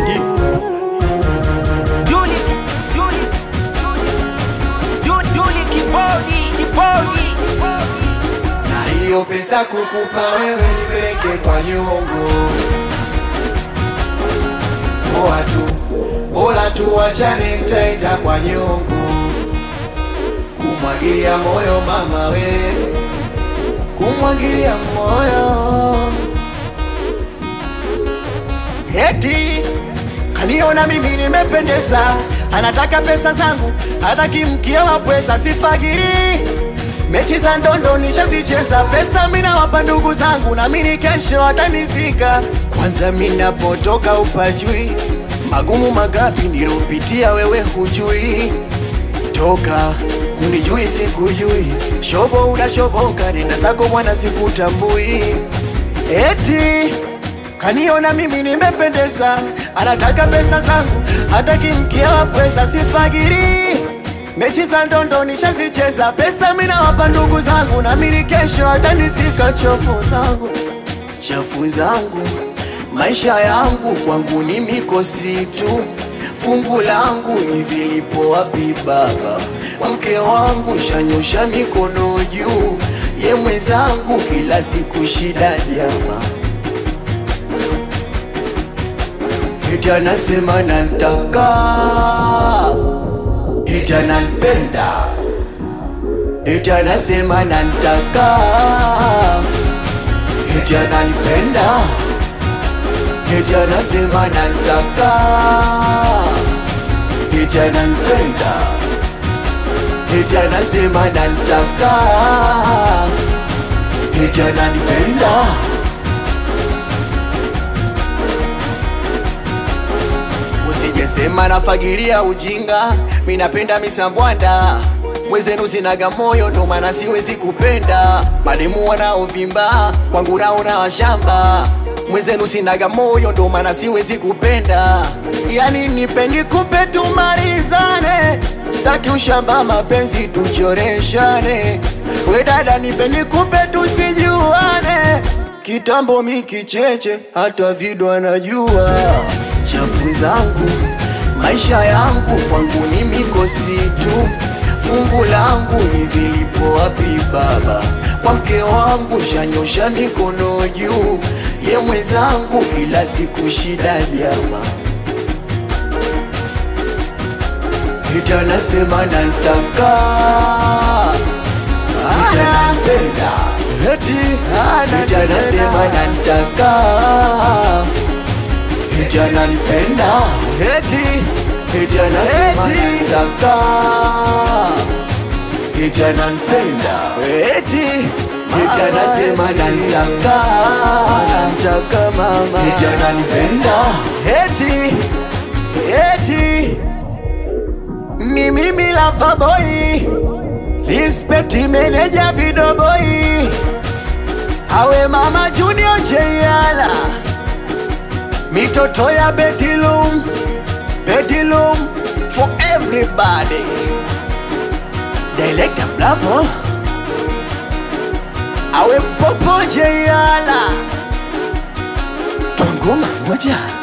Duli, Duli, Duli, Duli kibodi, kibodi. na hiyo pesa kukupa wewe nipeleke kwa nyongo. Poa tu, bora tu wachane, nitaenda kwa nyongo kumwagilia moyo mama we, kumwagilia moyo eti kaniona mimi nimependeza, anataka pesa zangu, hataki mkia wa pweza, sifagiri mechi za ndondo nishazicheza, pesa mina wapa ndugu zangu, na mimi kesho atanizika. Kwanza minapotoka upajui, magumu magapi nilopitia, wewe hujui toka unijui sikujui, shobo unashoboka, nenda zako mwana sikutambui, eti kaniona mimi nimependeza, anataka pesa zangu, hataki mkia wa pweza, sifagiri mechi za ndondo nishazicheza, pesa mina wapa ndugu zangu, na mimi kesho atanizika chofu zangu chafu zangu, maisha yangu kwangu ni mikosi tu, fungu langu hivi lipo wapi baba? Mke wangu shanyosha mikono juu, ye mwenzangu kila siku shida jama, eti anasema nantaka, eti ananipenda, eti anasema nantaka eti ananipenda, eti anasema nantaka, eti ananipenda, eti anasema nantaka, eti ananipenda. Usijesema nafagilia ujinga, mi napenda misambwanda mwezenu sinaga moyo, ndo maana siwezi kupenda mademu wanaovimba kwangu naona washamba. Mwezenu sinaga moyo, ndo maana siwezi kupenda. Yani nipendi kupe tumalizane, sitaki ushamba, mapenzi tuchoreshane. We dada, nipendi kupe tusijuane, kitambo mikicheche, hata vido anajua chafu zangu maisha yangu kwangu ni mikosi tu, fungu langu hivi lipo wapi baba? Kwa mke wangu shanyosha mikono juu, ye mwenzangu kila siku shida jama, eti anasema nantaka, eti ananipenda, eti eti anasema nantaka eti ananipenda, eti eti anasema nantaka, eti ananipenda, eti eti anasema nantaka, nantaka mama, eti ananipenda, eti eti ni mimi Lava Boy, respect manager Video Boy, awe mama Junior Jayala mitoto ya bedroom, bedroom for everybody. Director Bravo, awe popo Jayala, twangoma moja